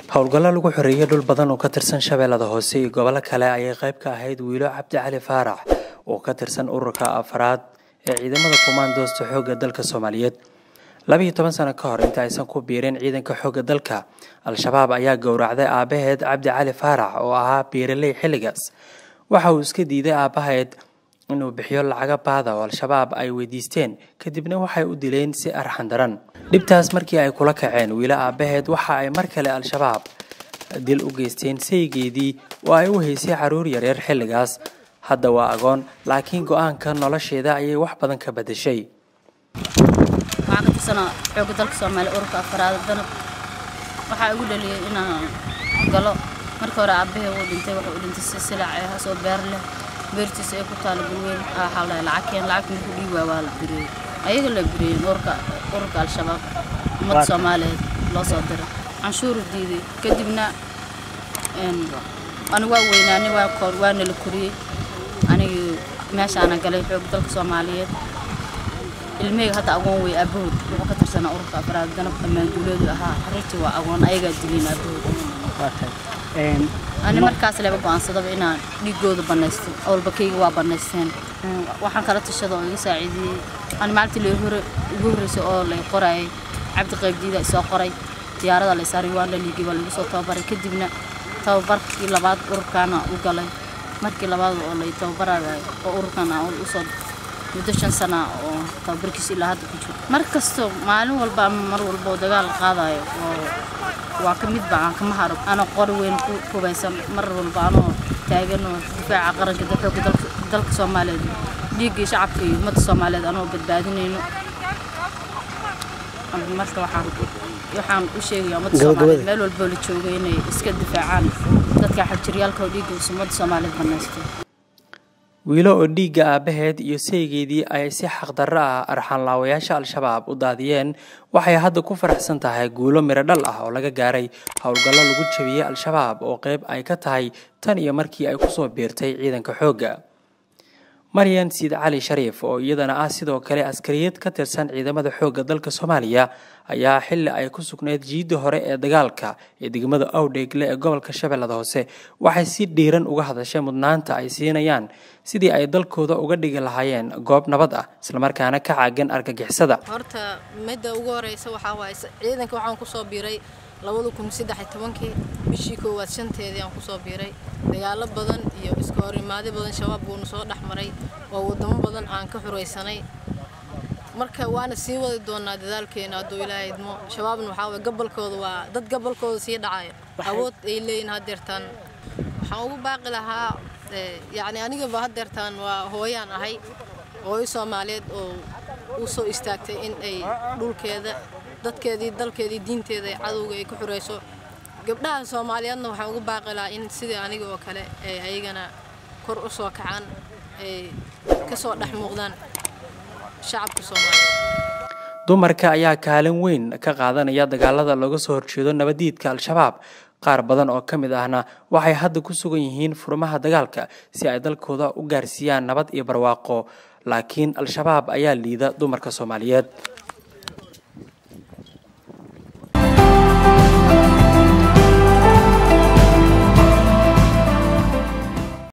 howlgallo lagu xoreeyey dhul badan oo ka tirsan shabeellada hoose iyo gobollo kale ayay qayb ka ahayd wiilo cabdi cali faarax oo ka tirsan ururka afraad ee ciidamada kumaandoosta xoogga dalka soomaaliyeed labiiyo toban sano ka hor inta aysan ku biireen ciidanka xoogga dalka al-shabaab ayaa gowracday aabbaheed cabdi cali faarax oo ahaa biiraley xilligaas waxa uu iska diiday aabbaheed inuu bixiyo lacaga baada oo al-shabaab ay weydiisteen kadibna waxay u dileen si arxan daran dhibtaas markii ay kula kaceen wiilo aabbaheed waxa ay mar kale al-shabaab dil u geysteen saygeedii oo ay u haysay caruur yaryar xilligaas hadda waa agoon laakiin go-aanka nolosheeda ayay wax badan ka badashay waxaan ka tirsanaa xoogga dalka soomaaliya ururka afaraad danab waxaa igu dhaliyay inaan galo marka hore aabahee wuu dhintay wuxuu u dhintay si silac ee hasoo beer leh beertiisa ee ku taala gurweyn waxaa la lacag keen lacagta markuu dhiib waa waa la biriyey ayaga la biriyeen ururka ururka al-shabaab ummadda soomaaliyeed loo soo diray canshuuru diiday kadibna ani waa weynaanay waa koor waana la koriyey anigii meeshaana galay xoogga dalka soomaaliyeed ilmeyga hadda agoon wey aabahood wuxuu ka tirsanaa ururka afraad danab dhammaan duuleedu ahaa xariirtii waa agoon ayagaa dilin aabahood ani markaas leba go-aansadaba inaan dhiigooda banaysto awalbakayga waa banaysteen waxaan kala tashada oo iga saaciidiyey ani maalintii la hore ugu horreysay oo lay qorayay cabdi qaybdiida isoo qoray diyaarada la isaaray waan la liigay waa lagu soo tababaray kadibna tababarkii labaad ururkaana u galay markii labaad oo lay tababarayo oo ururkan aan usoo muddo shan sana oo tababarkiisa ilaa hadda ku jiro mar kasto maalin walba ama mar walba oo dagaal qaadayo oo waa ka midba aan kama haro ana qori weyn ku hubaysan mar walba anoo taagan oo difaaca qaranka xoogga dalka soomaaliyeed dhiiggii shacabka iyo ummadda soomaaliyeed anoo badbaadinayno marka waxaan waxaan u sheegaya ummadda soomaaliyeed meel walboo la joogo inay iska difaacaan dadka xajiryaalka oo dhiigga ummadda soomaaliyeed banaysto wiilo oo dhiigga aabbaheed iyo saygeedii ay si xaqdarro ah arxaanlaawayaasha al-shabaab u daadiyeen waxay hadda ku faraxsan tahay guulo miro dhal ah oo laga gaaray howlgallo lagu jabiyey al-shabaab oo qayb ay ka tahay tan iyo markii ay kusoo biirtay ciidanka xoogga maryan siid cali shariif oo iyadana ah sidoo kale askariyad ka tirsan ciidamada xoogga dalka soomaaliya ayaa xilli ay ku sugnayd jiidda hore ee dagaalka ee degmada awdheegle ee gobolka shabeellada hoose waxay si dhiiran uga hadashay mudnaanta ay siinayaan sidii ay dalkooda uga dhigi lahaayeen goob nabad ah islamarkaana ka caagan argagixisada horta midda ugu horeysa waxaa waaye ciidanka waxaan kusoo biiray labada kun saddex iyo tobankii bishii koowaad shanteedii aan kusoo biiray dagaalo badan iyo iska hor imaadi badan shabaab buuna soo dhex maray oo wadamo badan aan ka xuraysanay marka waana sii wadi doonaa dadaalkeena hadduu ilaahay idmo shabaabna waxaa waye gabalkooda waa dad gabalkooda sii dhacayo awood ay leeyihin haddeertaan waxaan ugu baaqi lahaa yacni anigaba haddeertaan waa hooyaan ahay hooyo soomaaliyeed oo u soo istaagtay in ay dhulkeeda dadkeedii dalkeedii diinteeda ay cadowga ay ku xurayso gabdhaha soomaaliyeedna waxaan ugu baaqi lahaa in sidii aniga oo kale ay ayagana kor u soo kacaan ay ka soo dhex muuqdaan shacabka soomaaliyeed dumarka ayaa kaalin weyn ka qaadanaya dagaalada looga soo horjeedo nabadiidka al-shabaab qaar badan oo ka mid ahna waxay hadda ku sugan yihiin furmaha dagaalka si ay dalkooda u gaarsiiyaan nabad iyo barwaaqo laakiin al-shabaab ayaa liida dumarka soomaaliyeed